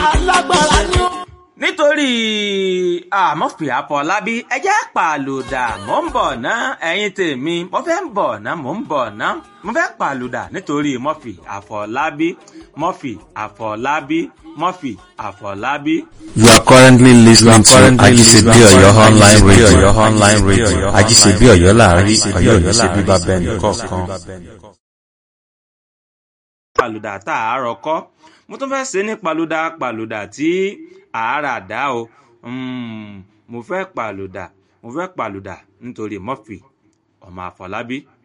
alágbára ni ó. nítorí àmọ́fì àfọlábí ẹ jẹ́ pàlùdà mò ń bọ̀ ná ẹ̀yin tèmi mo fẹ́ ń bọ̀ ná mò ń bọ̀ ná mo fẹ́ pàlùdà nítorí mọ́fì àfọlábí mọ́fì àfọlábí mọ́fì àfọlábí. You are currently listening to Ajisebi Oyo online radio. online radio. Ajisebi Oyo láàrin Oyo ní ṣe bíbá bẹ́ẹ̀ nìkọ̀ọ̀kan. pàlùdà tá a rọ kọ́ mo tún fẹ́ ṣe ní pàlùdà pàlùdà tí àárà dá o Mm, mo fẹ́ pàlùdà mo fẹ́ pàlùdà nítorí mọ́fì ọmọ àfọlábí